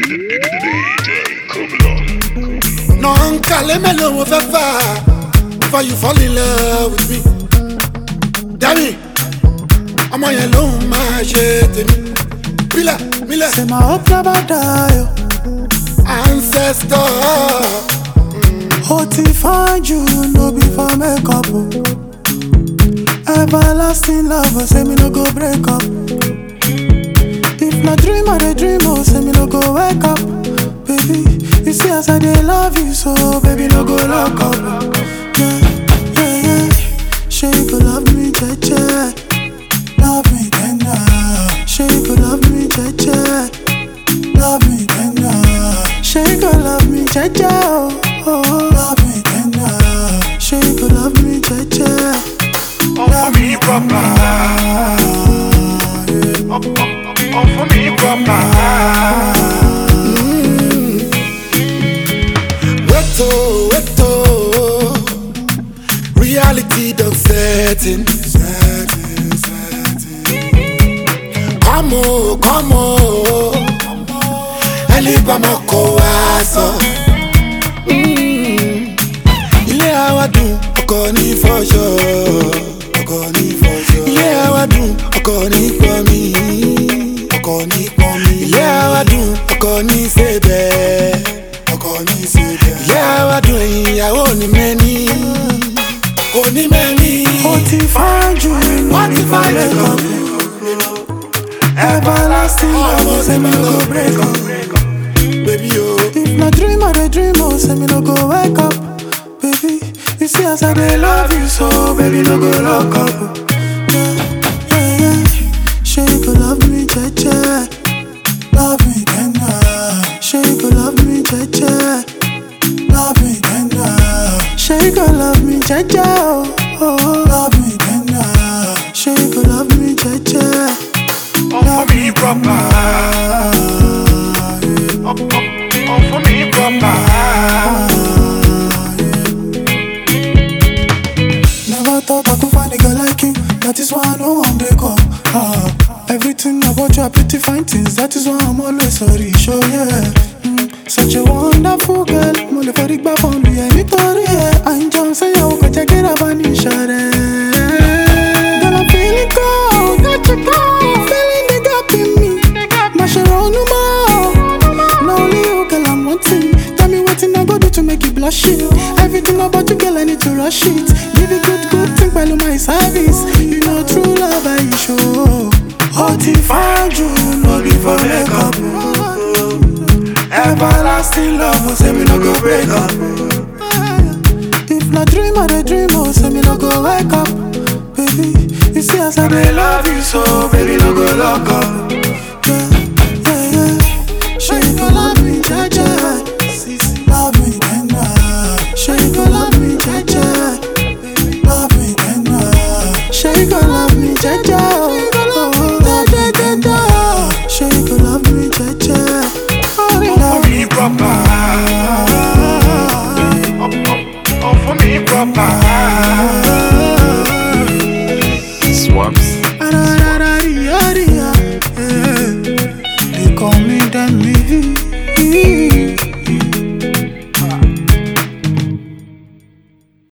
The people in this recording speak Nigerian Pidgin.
Nọ̀nkàlẹ́ mélòó mo fẹ́ fà before you fall in love with me. Dami, ọmọ yẹn ló ń máa ṣe tèmi. Mílẹ̀ mílẹ̀ Say my hope never die. oh. ancestor. How to find you, no be for makeup. oh. Everlasting love, oh, say me no go break up. If na dream, I dey dream, oh, say me no go wake up. Baby, you see as I dey love you, so baby no go lock up. Yeah, yeah, yeah. Sure you go love me, jeje. Love me tender. Sure you go love me, jeje. Love me tender. Sure you go love me, jeje. Oh, oh. Love me tender. Sure you go love me, jeje. Offer me proper. Offer me proper. Wait oh, wait oh. Reality done setting. Setting, setting. Come on, come on. Ẹni bá mọ̀ kó wá sọ. Ilé àwa dùn, ọkọ ní fọ́ṣọ́. Ọkọ ní fọ́ṣọ́. Ilé àwa dùn, ọkọ ní pọ́n mi. Ọkọ ní pọ́n mi. Ilé àwa dùn, ọkọ ní sébẹ̀. Ọkọ ní sébẹ̀. Ilé àwa dùn, ẹ̀yìn ìyàwó ní mẹ́ni. Kò ní mẹ́ni. Ó ti find you, Wọ́n ti fa break ìjọba. up. Everlasting love, say me no go break up. Baby o. If na dream, I dey dream, oh, say me no go wake up. Baby, you see as I dey love you, so baby no go lock up. Yeah, yeah, yeah. Sure you go love me, jeje. Love me tender. Sure you go love me, jeje. Love me tender. Sure you go love me, jeje. Oh, oh. love me tender. Sure you go love me, jeje. Offer me proper. Offer me proper. Never thought I could find a girl like you. That is why I know I'm break up. Ah, everything about you are pretty fine things. That is why I'm always sorry. Sure, yeah. Mm, such a wonderful girl. Mo le fẹ́ rí gbà fún mi ẹ̀ nítorí ẹ̀. Àìjọ ń sẹ́yàwó kọjá kí ra bá ní ìṣẹ̀rẹ̀. Girl, I'm feeling cold. Got your cold. Feeling the gap in me. Má ṣe ronú mọ́. Na only you, girl, I'm wanting. Tell me what I go do to make you blush it. Everything about you, girl, I need to rush it. Give you good, good thing, pẹ̀lú my service. You know true love I show. Ó ti find you, no be for makeup. Everlasting love, oh, say me no go break up. If na dream, I dey dream, oh, say me no go wake up. Baby, you see as I dey love you, so baby no go lock up. Yeah, yeah, yeah. Sure you go love me, jaja. Love me tender. Sure you go love me, jaja. Love me tender. Sure you go love me, jaja.